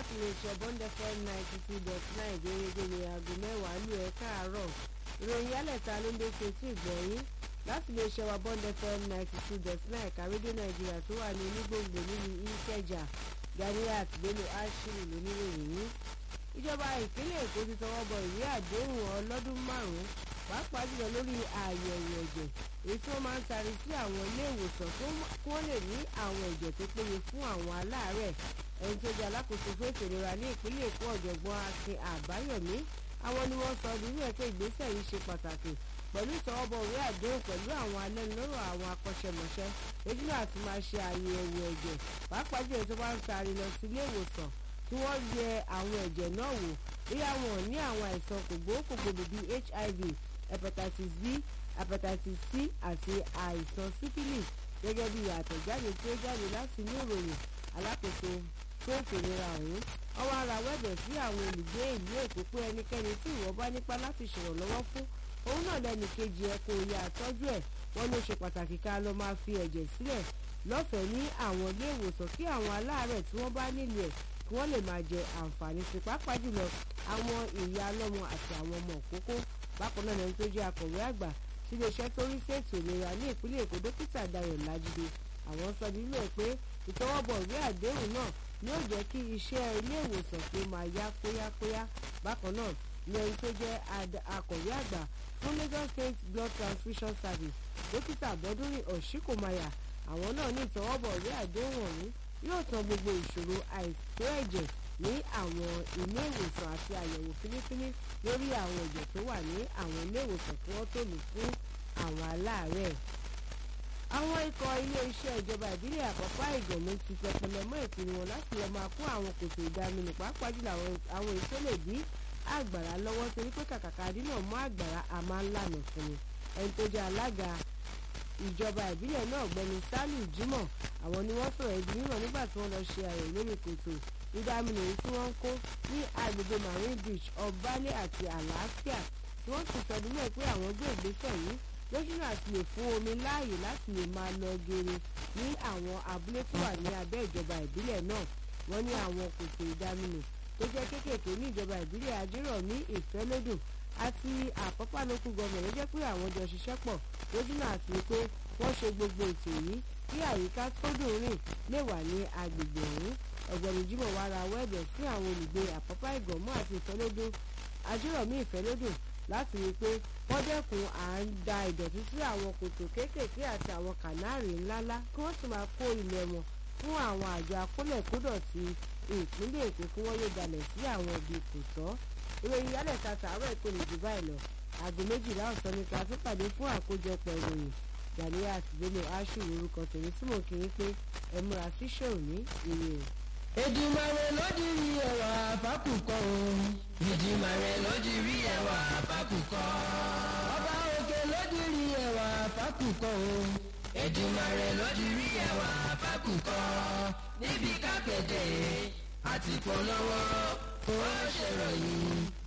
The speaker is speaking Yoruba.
láti lè ṣe bond fm ninety two dot nine gẹ́gẹ́ ní aago mẹ́wàá lù ẹ́ káàárọ̀ ìròyìn yálẹ̀ta ló ń dé sí etí ìgbọ̀nyín láti lè ṣe wa bond fm ninety two dot nine ẹ̀ka rédíò nàìjíríà tó wà ní onígbòǹgbò nínú ìkẹjà ganiat bello ashiru lóníròyìn yìí ìjọba ìpínlẹ̀ èkó ti tọwọ́ bọ ìwé àdéhùn ọlọ́dún márùn-ún pàápàá jùlọ lórí àyẹ̀wò ẹ̀jẹ̀ èyí tí wọ́n máa ń tarí sí àwọn ilé ìwòsàn kí wọ́n lè ní àwọn ẹ̀jẹ̀ tó péye fún àwọn aláàárẹ̀ ẹni tó jẹ́ alákòóso fún ètò ìlera ní ìpínlẹ̀ èkó ọ̀jọ̀gbọ́n akin àbáyọ̀mí àwọn ni wọ́n sọ nínú ẹ̀ pé ìgbésẹ̀ yìí ṣe pàtàkì pẹ̀lú ìtọwọ́bọ̀ ìwé àdéhùn pẹ̀lú àwọn alẹ́nulọ́rọ̀ àwọn akọ́ṣẹ́mọṣẹ́ lójúnà àti máa ṣe àyẹ̀wò ẹ̀jẹ̀ pàápàá jùlọ tó bá ń taari lọ sí ilé ìwòsàn kí wọ́n yẹ àwọn ẹ̀jẹ̀ náà wò bóyá wọn ní àwọn àìsàn kògbókògbòdò bíi hiv hepatitis b hepatitis c àti àìsàn syphilis gẹ́gẹ́ bí àtẹ̀jáde tí ó jáde láti inú ìròyìn alákòóso fún ètò ìlera ọ̀hún wọ́n wá ra wẹ́bẹ̀ sí àwọn olùgbé ìlú èkó pé ẹnikẹ́ni tí ìwọ bá nípa láti ṣèrànlọ́wọ́ fún òun náà lẹ́nu kejì ẹ̀ kò yá àtọ́jú ẹ̀ wọ́n ló ṣe pàtàkì ká lọ máa fi ẹ̀jẹ̀ sílẹ̀ lọ́fẹ̀ẹ́ ní àwọn ilé ìwòsàn kí àwọn aláàárẹ̀ tí wọ́n bá nílò ẹ̀ kí wọ́n lè máa jẹ àǹfààní sí pàápàá jùlọ àwọn ìyá ọlọ́mọ àti àwọn ọmọ òkókó bákan náà lẹni tó jẹ́ akọ̀wé àgbà tí iléeṣẹ́ tó rí sí ètò ìlera ní ìpínlẹ̀ èkó dókítà dayọ̀ lájídé àwọn sọ nílò ẹ̀ pé ìtọwọ́bọ̀ ìwé àdéhùn náà yóò jẹ́ kí iṣẹ́ ilé ìwòsàn pé máa yá kóyákóyá bákan náà ní ẹni tó jẹ́ akọ̀wé àgbà fún lagos state blood transfusion service dókítà bọ́dúnrin ọ̀ṣíkòmayà àwọn náà ní ìtọwọ́bọ̀ ìwé àdéhùn ọ̀hún yóò tan gbogbo ìṣòro àìtó ẹ̀jẹ̀ ní àwọn ilé ìwòsàn àti àyẹ̀wò fínífíní lórí àwọn ẹ̀jẹ̀ tó wà ní àwọn ilé ìwòsàn kí wọ́n tó lù fún àwọn aláàárẹ̀. àwọn ikọ̀ ilé-iṣẹ́ ìjọba ìbílẹ̀ àkọ́kọ́ ìgbọ̀nmú ti tẹpẹlẹ mọ́ ìpinnu wọn láti lọ́ọ́ máa kó àwọn kòtò ìdaminù pàápàá jùlọ àwọn èso lè dí àgbàrá lọ́wọ́ torí pé kàkàkà dínà mọ́ àgbàrá a máa ń lànà fún ni ẹni tó jẹ́ alága ìjọba ìbílẹ̀ náà ọ̀gbẹ́ni saliu jimoh àwọn ni wọ́n sọ̀rọ̀ ibi mímọ̀ nígbà tí wọ́n lọ ṣe àyẹ̀wò lórí kòtò ìdáminù èyí tí wọ́n ń kó ní agbègbè marine beach ọ̀bálẹ̀ àti àlàáfíà tí wọ́n sì sọ nílẹ̀ pé àwọn gbé ìgbésẹ̀ yìí lójúnà àti lè fún omi láàyè láti lè máa lọ geere ní àwọn abúlé tó wà ní abẹ́ ìjọba ìbílẹ̀ náà wọ́n ní àwọn kòtò ìdáminù tó jẹ́ kéékèèké ní ìjọba ìbílẹ̀ ajérò ní ìfẹ́lódùn àti àpọ́pá lókù gọ́ọ̀mẹ̀ ló jẹ́ pé àwọn jọ ṣiṣẹ́ pọ̀ lójúnà àti pé wọ́n ṣe gbogbo ètò yìí kí àyíká tó dùn rìn lè wà ní agbègbè ọ̀hún ọ̀gbẹ́ni jimoh wá ra wẹ́ẹ̀bẹ̀ sí àwọn olùgbé àpọ́pá ìgànmọ́ àti ìfẹ́lódùn ajérọ̀mí ìfẹ́lódùn láti rí i pé wọ́n dẹ́kun à ń da ìdọ̀tí sí àwọn kòtò kéékèèké àti àwọn kànáàrì ńláńlá kí wọ́n sì máa kó ilẹ̀ wọn fún àwọn àjọ akólẹ̀kódọ̀tí ìpínlẹ̀ èkó kí wọ́n yóò dalẹ̀ sí àwọn ibi kò tọ́ ìròyìn yálẹ̀ ta tààrọ̀ èkó ní jù báyìí lọ aago méjìlá ọ̀sán ni ká tún pàdé fún àkójọpọ̀ ìròyìn gàníyà àtìgbélé aṣù orúkọ tèmi tí mò ń kiri pé ẹ múra sí ṣòní ire o. Èdùmàrè ló di rí ẹwà àfákùkọ o. Èdùmàrè ló di rí ẹwà àfákùkọ. Ọba òkè ló di rí ẹwà àfákùkọ o. Èdùmàrè ló di rí ẹwà àfákùkọ. Níbi kápẹ́tẹ̀ àti polówó ó ṣèròyìn.